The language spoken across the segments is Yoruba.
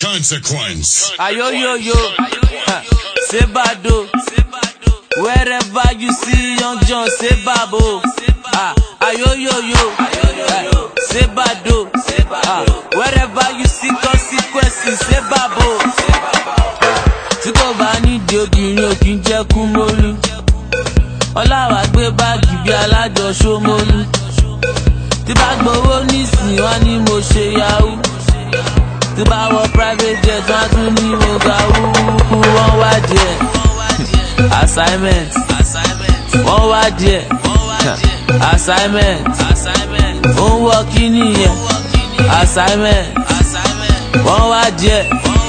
Consequence. Ayoyoyo, Sebado. Wherever you see Young John, Sebabo. Ah, Ayoyoyo, Sebado. Ah, wherever you see consequences, Sebabo. Tí kò bá nídìí obìnrin ò kí ń jẹ́ kú mólú. Ọláwà gbé báàgì bí alájọ Ṣómólú. Tí bá gbowó nísìnyí wá ní mo ṣe yahoo tí bá wọ private jet wọn á tún ní mo ga wúwú wọn wá díẹ̀ assignment wọn wá díẹ̀ assignment ó ń wọ kí nìyẹn assignment wọn wá díẹ̀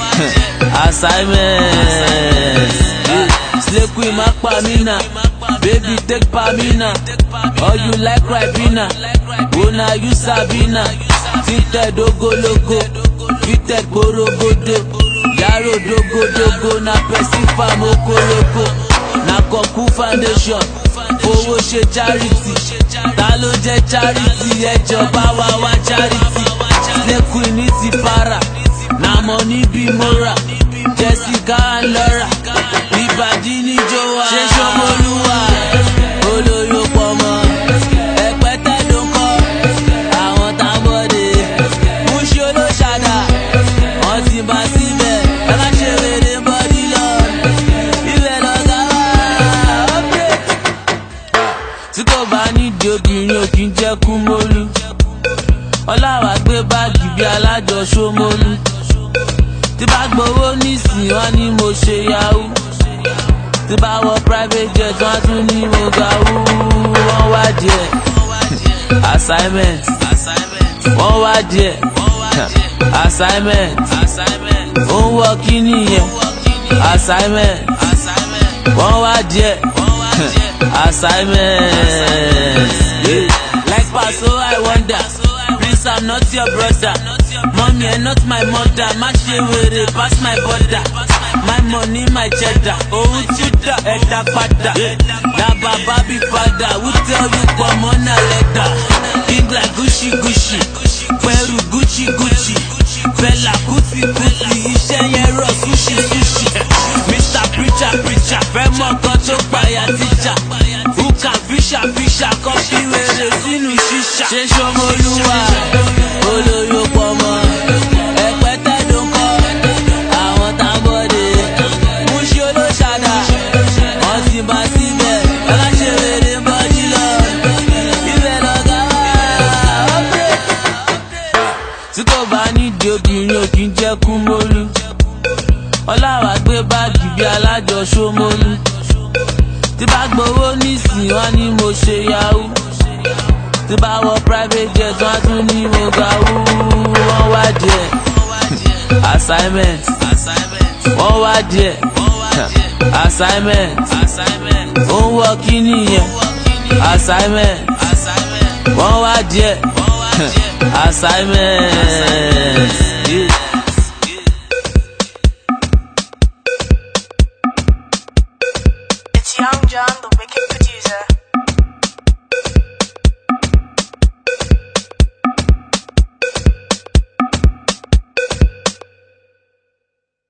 assignment slay queen má pa mí nà baby take pa mí nà or you like ribena una you sabi na tinted ogologo fitted gborogodo yàrá dogodogo na person farm okoroko na kọ̀kú foundation fowó ṣe charity ta ló jẹ́ charity ẹjọba wa wá charity snake ní ti para na money bí mora jessica and laura ìbàdí níjó wa ṣé ṣọmọlúwa olóyò pọ̀ mọ́ ẹ̀pẹ́tẹ́ ló ń kọ́ àwọn tábọ̀dé múṣí olóṣàdá wọ́n ti bá síbẹ̀ ẹ̀ka ṣe wèrè bọ́dí lọ ibẹ̀ lọ́gá wá ọ́pẹ́. tí kò bá nídìí obìnrin ò kí ń jẹ́ kú mólú ọláwà gbé báàgì bí alájọ Ṣómólú tí bá gbowó nísìnyí wọ́n ní mo ṣe yahoo tí bá wọ private jet wọ́n á tún ní mo ga wúwú wọ́n wá díẹ̀ assignment wọ́n wá díẹ̀ assignment ó ń wọ kí nìyẹn assignment wọ́n wá díẹ̀ assignment. Yeah. like paso i wonder please i'm not your brother mommy and not my mother má ṣe wèrè pass my border my money my cheddar òun tún dà ẹ̀dá padà na bàbá bí padà who tell you pọ̀mọ́ na lẹ́dà king like gucci gucci pẹ̀rù gucci gucci fẹlà kùtì kùtì iṣẹ́ yẹn rọ̀ sushi sushi mr preacher preacher fẹ́ mọ̀ kan tó payà tíjà húkà fíṣà fíṣà kan fi wèrè sínú ṣíṣà. ṣé ṣọmọlúwa olóyò pọ̀ mọ́ ẹ̀pẹ́tẹ́ ló ń kọ́ àwọn tábọ̀dé múṣí olóṣàdá wọ́n ti bá síbẹ̀ ẹ̀ka ṣe wèrè bọ́dí lọ ibẹ̀ lọ́gá wá ọ́pẹ́ tí kò bá nídìí obìnrin ò kí ń jẹ́ kú mólú ọláwà gbé báàgì bí alájọ Ṣómólú tí bá gbowó nísìnyí wọ́n ní mo ṣe yahoo tí bá wọ private jet wọ́n á tún ní mo ga wúwú wọ́n wá díẹ̀ assignment wọ́n wá díẹ̀ assignment ó ń wọ kí nìyẹn assignment wọ́n wá díẹ̀ assignment. Yeah. It's Young John, the wicked